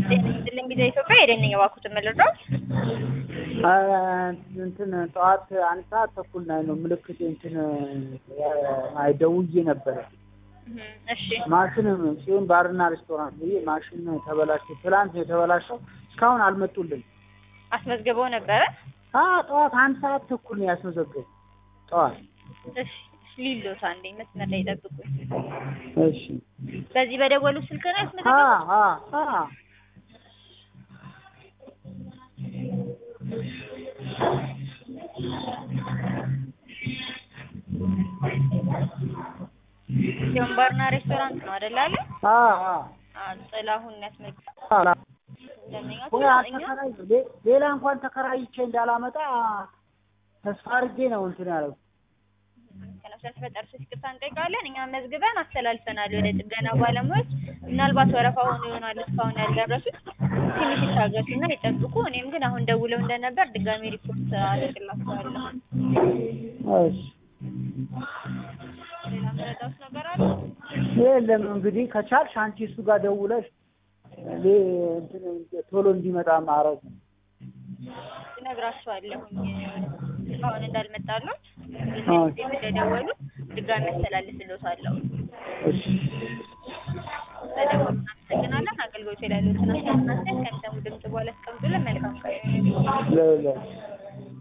ጤና ይስጥልኝ ጊዜ ኢትዮጵያ የደነኝ የባኩትን መለዳው እንትን ጠዋት አንድ ሰዓት ተኩል ላይ ነው ምልክት እንትን አይደውዬ ነበረ። እሺ ማሽን ጽዮን ባርና ሬስቶራንት ብዬ ማሽን ተበላሸ። ትላንት ነው የተበላሸው። እስካሁን አልመጡልን። አስመዝግበው ነበረ። አ ጠዋት አንድ ሰዓት ተኩል ነው ያስመዘገቡ። ጠዋት እሺ ሊሎት አንዴ መስመር ላይ ጠብቁኝ። እሺ በዚህ በደወሉ ስልክ ነው አ ያስመዘገቡት? አ አ ሲሆን ባርና ሬስቶራንት ነው አይደል አለ? አ አ አዎ ጥላሁን ያስመዝግበው አ እንደምኛ ወይ እኛ አልተከራይ ሌ- ሌላ እንኳን ተከራይቼ እንዳላመጣ ተስፋ አድርጌ ነው እንትን ያለው። ከነፍስ ያስፈጠር ሶስት ይቅርታ እንጠይቃለን። እኛ መዝግበን አስተላልፈናል ወደ ጥገና ባለሙያዎች። ምናልባት ወረፋ ሆኖ ይሆናል እስካሁን ያልደረሱት። ትንሽ ይታገሱና ይጠብቁ። እኔም ግን አሁን ደውለው እንደነበር ድጋሚ ሪፖርት አደርግላቸዋለሁ። እሺ ሌላ መረዳት ነገር አለ? የለም እንግዲህ ከቻልሽ አንቺ እሱ ጋር ደውለሽ እኔ እንትን ቶሎ እንዲመጣ ማድረግ ነው። እነግራቸዋለሁኝ እስካሁን እንዳልመጣሉት አዎ። ጊዜ እንደደወሉ ድጋሚ አስተላልፍልዎታለሁ። እሺ በደወሉ እናመሰግናለን። አገልግሎት ላይ ያሉትን አስተያየት ከሚሰሙ ድምጽ በኋላ አስቀምጡልን። መልካም ቀን። ለ- ለ-